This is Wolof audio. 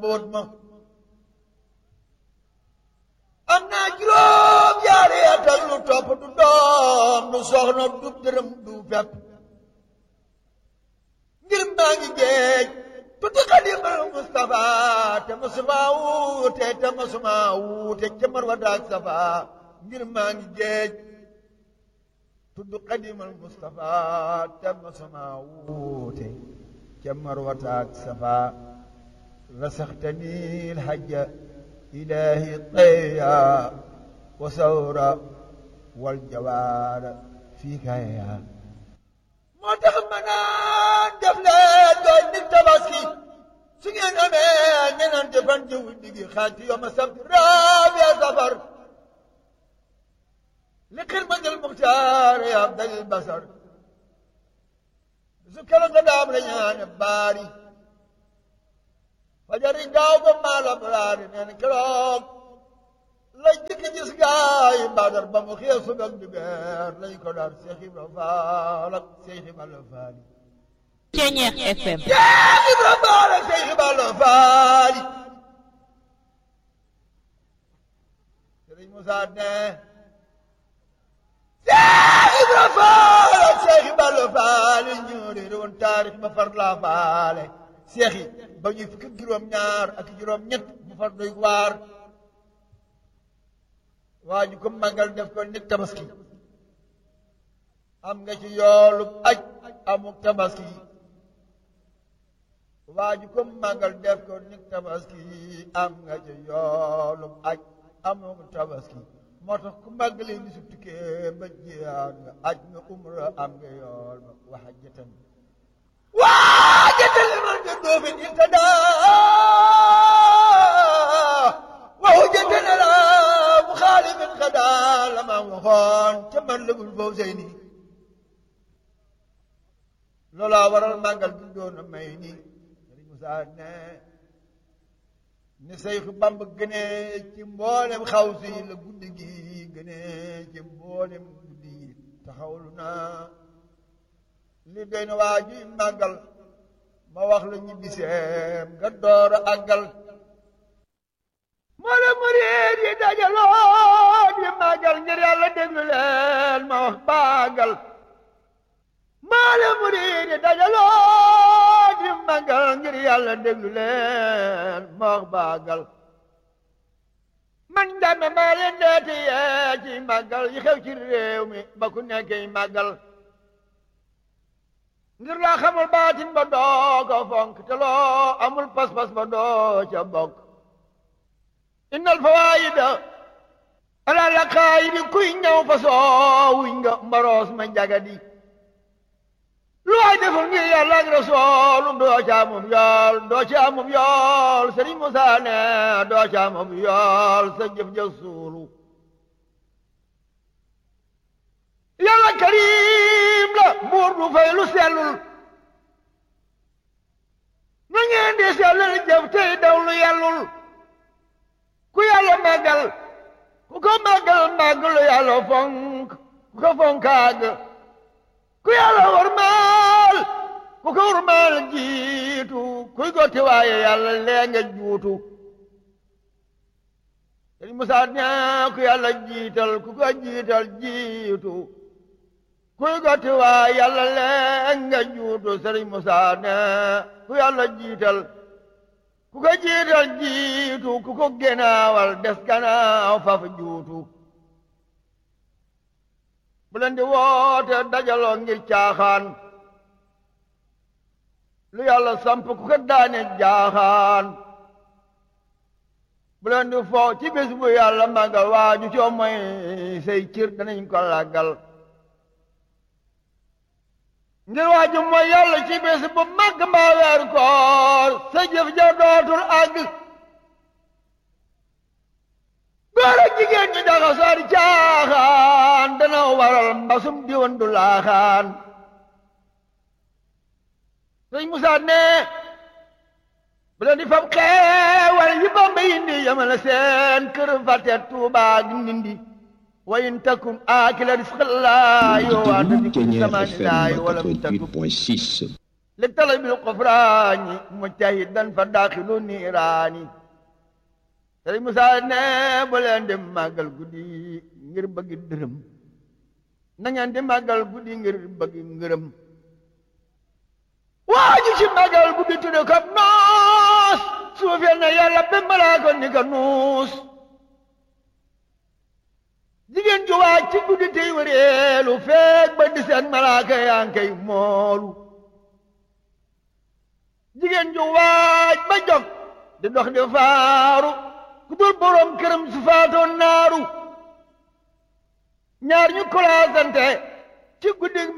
mbóot ma am naa juróom yaari at ak lu topp du doom du soxna du dërëm du fepp ngir maa ngi géej tudd xadimal Mustafa te masuma wuute te masuma wuute ca marwa daak safa ngir maa ngi géej tudd xadimal Mustafa te masuma wuute ca marwa daak safa rasaxtani lhajja ilahi tayya wa sawra wal jawaara fii kaya moo tax ma naan def leen doon nit tabaski su ngeen amee ñenante fan jiw digi xaaj ci yoma sabt raabiya safar li xidmatil muxtaar ya abdal basar su kala nga daam la ñaane baari fajari gaaw ba maala baraari nee na keroog la jëkk gis gaay badar ba mu xëy subak di beer lañ ko daan Seex Ibra Faal ak Seex Ibra Faal Ceñeex FM Seex Ibra Faal ak Seex Ibra Faal Sëriñ Musaa ne Seex Ibra Faal ak Seex Ibra Faal ñoo réere woon taarix ma far laa faale seex yi ba ñuy fukki juróom ñaar ak juróom ñett mu far doy waar waa ñu ko màggal def ko nit tabaski am nga ci yoolu aj amuk tabaski waa ñu ko màggal def ko nit tabaski am nga ci yoolu aj amuk tabaski moo tax ku màggalee ni su tukkee ba jiyaat nga aj nga umra am nga yool ba waxajatan واجد المردود اهتدى وهجة لا مخالف غدا لما وخون تملك الفوزين لولا ورا المانجل دون ميني مساعدنا ni Seex Bamba gënee ci mboolem xawsi la guddi gi gënee ci mboolem guddi yi taxawlu naa li doy na waa ji màggal ma wax la ñibbi seem nga door a àggal moo la murid yi dajaloo di màggal ngir yàlla déglu leen ma wax bàggal moo la murid yi dajaloo di màggal ngir yàlla déglu leen ma wax bàggal man dama maa leen deeti yee ci màggal yi xew ci réew mi ba ku nekkee màggal ngir laa xamul baatin ba doo ko fonk te loo amul pas-pas ba doo ca bokk innal fawaayida ala la xaayidi kuy ñëw fa soowuñ nga mbaroos ma jagadi lu waay deful ngir yàlla ak rasoolum doo ca amum yool doo ca amum yool Sëriñ Musaa ne doo ca amum yool sa jëf ja suulu yàlla karim la buur du fay lu sellul na ngeen di sellal jëf tey daw lu yàllul ku yàlla màggal ku ko màggal màggalu yàlla fonk ku ko fonkaag ku yàlla warmaal ku ko warmaal jiitu kuy gotti waaye yàlla lee nga juutu Sëriñ Musaa ñaa ku yàlla jiital ku ko jiital jiitu kuy gotti waa yàlla leen nga juutu sëriñ Musaa ne ku yàlla jiital ku ko jiital jiitu ku ko genaawal des ganaaw faf juutu bu leen di woote dajaloo ngir caaxaan lu yàlla samp ku ko daane jaaxaan bu leen di fo ci bés bu yàlla màggal waaju coo mooy say cir danañ ko làggal ngir waaju mooy yàlla ci bés bu màgg mbaa weer koor sa jëf ja dootul àgg góor ak jigéen ñi daxa sar caaxaan dana waral mbasum diwan du laaxaan sëñ Musaa ne bu leen di fab xeewal yi Bamba indi yamale seen kër fàtte Tuubaa ak Ndindi wa in takun aakila risqallaahi wa anta bi kulli Ceñeex zamanin laahi FM wa lam takun 88.6 li talabil xufraani mujtahidan fa daaxilu niiraani sëriñ Musaa ne bu leen di màggal guddi ngir bëgg dërëm na ngeen di màggal guddi ngir bëgg ngërëm waa ji ci màggal guddi tudde ko noos suufeel na yàlla ba malaaka ni ko nuus jigéen ju waaj ci guddi tey wëreelu feeg ba di seen malaaka yaa ngi koy moolu jigéen ju waaj ba jog di dox di faaru ku dul boroom këram su faatoon naaru ñaar ñu kolaasante ci guddi